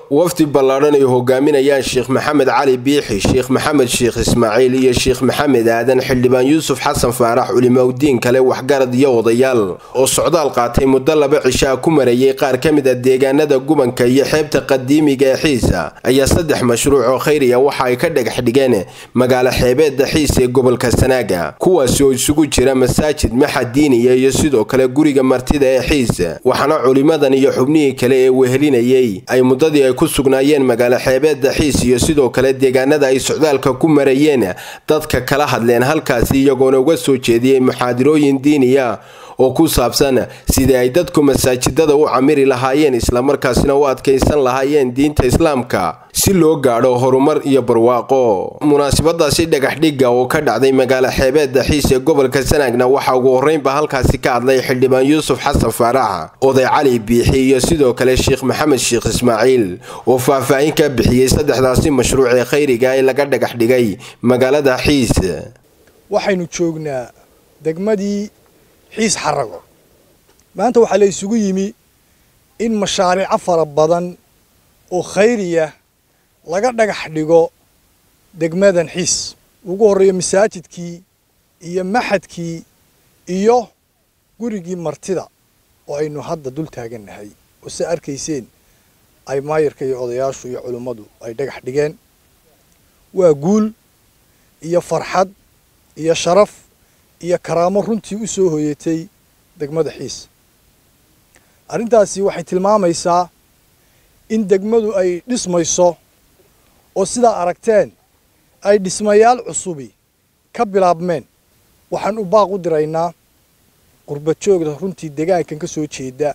wafdi ballaadhan ay hogaaminayaan sheekh maxamed cali biixi sheekh maxamed sheekh ismaaciil iyo sheekh maxamed aadan xildhibaan yuusuf xasan faarax culimaudiin kale waxgarad iyo odayaal oo socdaal qaatay muddo laba cishaa ku marayay qaar ka mid a deegaanada gubanka iyo xeebta qadiimiga ee xiisa ayaa saddex mashruuc oo khayriya waxa ay ka dhagax dhigeen magaalo xeebeedda xiis ee gobolka sanaaga kuwaasi oo isugu jira masaajid maxad diiniya iyo sidoo kale guriga martida ee xiis waxaana culimadan iyo xubnihii kale ee wehelinayay ay muddadii ay ku sugnaayeen magaalo xeebeedda xiis iyo sidoo kale deegaanada ay socdaalka ku marayeen dadka kala hadleen halkaasi iyagoona uga soo jeediyey muxaadirooyin diiniya oo ku saabsan sidii ay dadku masaajidada u camiri lahaayeen islamarkaasina u adkaysan lahaayeen diinta islaamka si loo gaadho horumar iyo barwaaqo munaasabadaasi dhagaxdhigga oo ka dhacday magaalo xeebeedda xiis ee gobolka sanaagna waxaa ugu horreynba halkaasi ka hadlay xildhibaan yuusuf xasan faarax oday cali biixi iyo sidoo kale sheekh maxamed sheekh ismaaciil oo faahfaahin ka bixiyey saddexdaasi mashruuc ee khayriga ee laga dhagax dhigay magaalada xiis waxaynu joognaa degmadii xiis xarago maanta waxaa la isugu yimi in mashaariico fara badan oo khayriya laga dhagax dhigo degmadan xiis ugu horreeya masaajidkii iyo maxadkii iyo gurigii martida oo aynu hadda dul taagannahay oo se arkayseen ay maayarka iyo odayaashu iyo culimmadu ay dhagax dhigeen waa guul iyo farxad iyo sharaf iyo karaamo runtii u soo hoyatay degmada xiis arrintaasi waxay tilmaamaysaa in degmadu ay dhismayso oo sidaa aragteen ay dhismayaal cusubi ka bilaabmeen waxaan u baaq u diraynaa qurba joogda runtii degaankan ka soo jeeda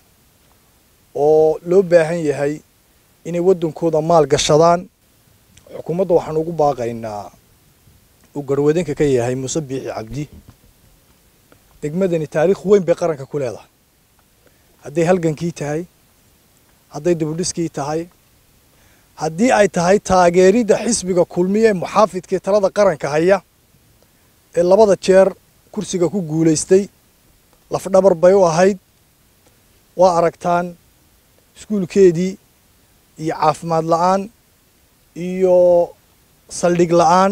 oo loo baahan yahay inay waddankooda maal gashadaan xukuumadda waxaan ugu baaqaynaa uu garwadanka ka yahay muuse biixi cabdi degmadani taariikh weyn bay qaranka ku leedahay hadday halgankii tahay hadday dibudhiskii tahay haddii ay tahay taageeridda xisbiga kulmiya ee muxaafidkaee talada qaranka haya ee labada jeer kursiga ku guulaystay lafdhabar bay u ahayd waa aragtaan iskuulkeedii iyo caafimaad la'aan iyo saldhig la'aan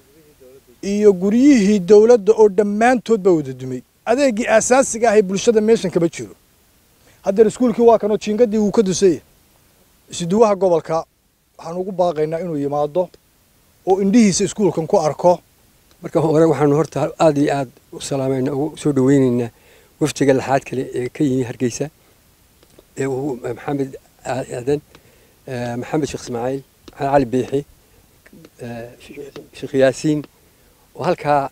iyo guryihii dowladda oo dhammaantood baa wada dumay adeegii aasaasiga ah ee bulshada meeshan kama jiro haddeer iskuulkii waa kanoo jiingadii wuu ka dusaya isuduwaha gobolka waxaan ugu baaqaynaa inuu yimaado oo indhihiisa iskuulkan ku arko marka hore waxaanu horta aad iyo aad u salaamayna ugu soo dhaweynaynaa waftiga laxaad kale ee ka yimi hargeysa ee uu maxamed aadan maxamed sheekh ismaaciil maxamed cali biixi sheekh yaasiin oo halkaa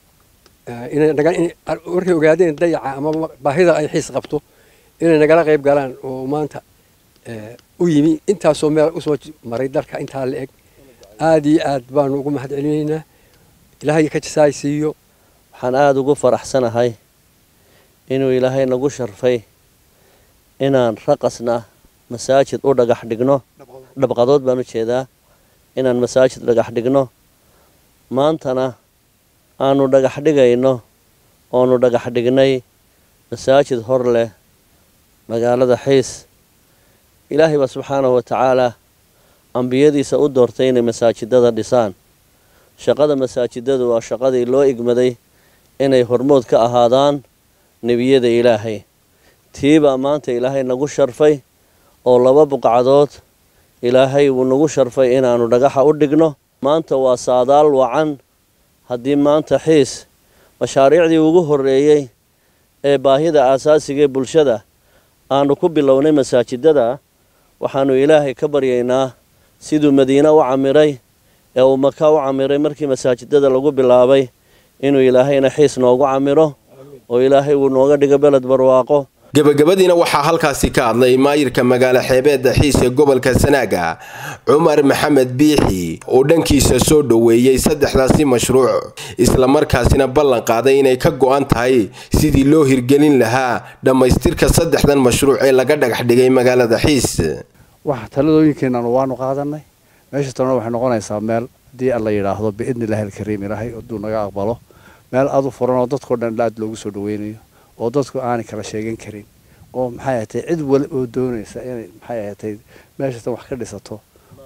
markay ogaadeen dayaca ama baahida ay xiis qabto inay nagala qayb galaan oo maanta u yimi intaasoo meel usoo maray dalka intaa la eg aad iyo aad baanu ugu mahad celinaynaa ilaahay ka jasaay siiyo waxaan aada ugu faraxsanahay inuu ilaahay nagu sharfay inaan raqasna masaajid u dhagax dhigno dhabqadood baan u jeedaa inaan masaajid dhagax dhigno maantana aanu dhagax dhigayno oonu dhagax dhignay masaajid hor leh magaalada xiis ilaahay baa subxaanahu wa tacaalaa ambiyadiisa u doortay inay masaajidada dhisaan shaqada masaajidadu waa shaqadii loo igmaday inay hormood ka ahaadaan nebiyada ilaahay tiibaa maanta ilaahay nagu sharfay oo laba buqcadood ilaahay wuu nagu sharfay inaannu dhagaxa u dhigno maanta waa saadaal wacan haddii maanta xiis mashaariicdii ugu horreeyey ee baahida aasaasiga ee bulshada aanu ku bilownay masaajidada waxaannu ilaahay ka baryaynaa siduu madiine u camiray ee uu maka u camiray markii masaajidada lagu bilaabay inuu ilaahayna xiis noogu camiro oo ilaahay uu nooga dhigo beled barwaaqo gebagabadiina waxaa halkaasi ka hadlay maayirka magaalo xeebeedda xiis ee gobolka sanaaga cumar maxamed biixi oo dhankiisa soo dhoweeyey saddexdaasi mashruuc islamarkaasina ballan qaaday inay ka go'an tahay sidii loo hirgelin lahaa dhammaystirka saddexdan mashruuc ee laga dhagax dhigay magaalada xiis wax taladooyinkeenanu waanu qaadanay meesha talena waxay noqonaysaa meel haddii alla yidhaahdo biidni illaahi alkariim ilaahay hadduu naga aqbalo meel aad u furan oo dadkao dhan aad loogu soo dhaweynayo oo dadku aanay kala sheegan karin oo maxay ahatay cid wali oo doonaysa inay maxay ahatay meeshatan wax ka dhisato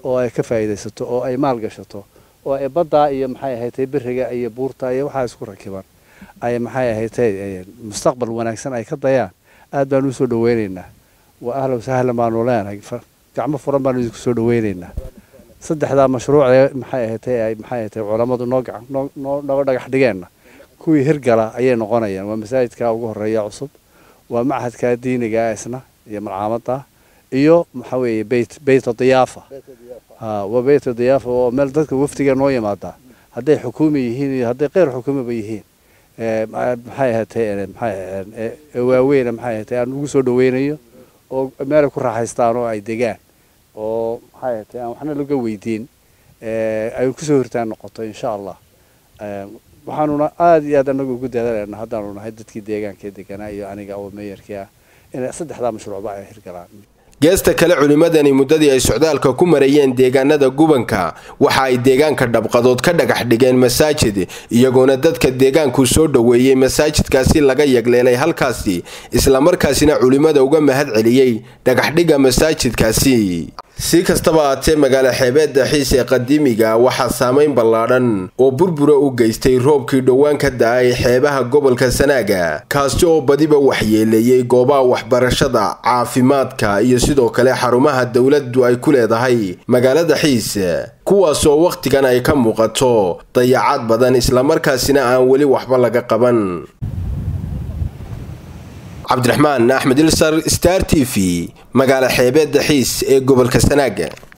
oo ay ka faa'iidaysato oo ay maal gashato oo ay baddaa iyo maxay ahaydee beriga iyo buurta iyo waxaa isku rakiban ay maxay ahaydee mustaqbal wanaagsan ay ka dayaan aad baanu usoo dhaweynaynaa waa ahlan sahlan baanu leenahay gacmo furan baanu idinku soo dhaweynaynaa saddexdaa mashruucee maxay ahaydee ay maxay ahaydee culammadu noo gacan noo noo noo dhagax dhigeenna kuwii hirgala ayay noqonayaan waa masaajidka ugu horeeya cusub waa machadka diiniga isna iyo malcaamadda iyo maxaa weeye beyt beyta diyaafa ha waa beyta diyaafa oo meel dadka wafdiga noo yimaada hadday xukuumi yihiin iyo hadday qeyr xukuumiba yihiin maxay ahaatee maxay waaweyn maxay ahaatee aan ugu soo dhaweynayo oo meelay ku raaxaystaan oo ay degaan oo maxay ahaatee aan waxna laga weydiin ay kusoo hirtaan noqoto insha allah waxaanuna aada iyo aad anagu ugu dadaalayna haddaanu nahay dadkii deegaanka deganaa iyo aniga oo meeyarkii ah inay saddexdaa mashruucba ay hirgalaan geesta kale culimmadani muddadii ay socdaalka ku marayeen deegaanada gubanka waxa ay deegaanka dhabqadood ka dhagax dhigeen masaajid iyagoona dadka deegaanku soo dhoweeyey masaajidkaasi laga yagleelay halkaasi islamarkaasina culimmada uga mahad celiyey dhagaxdhigga masaajidkaasi si kastaba aatee magaalo xeebeedda xiis ee qadiimiga waxaa saameyn ballaadhan oo burbura u geystay roobkii dhowaan ka da-ay xeebaha gobolka sanaaga kaasi oo badiba waxyeeleeyey goobaha waxbarashada caafimaadka iyo sidoo kale xarumaha dowladdu ay ku leedahay magaalada xiis kuwaas oo wakhtigan ay ka muuqato dayacaad badan islamarkaasina aan weli waxba laga qaban cabdiraxmaan axmed ilsar star t v magaalo xeebeedda xiis ee gobolka sanaaga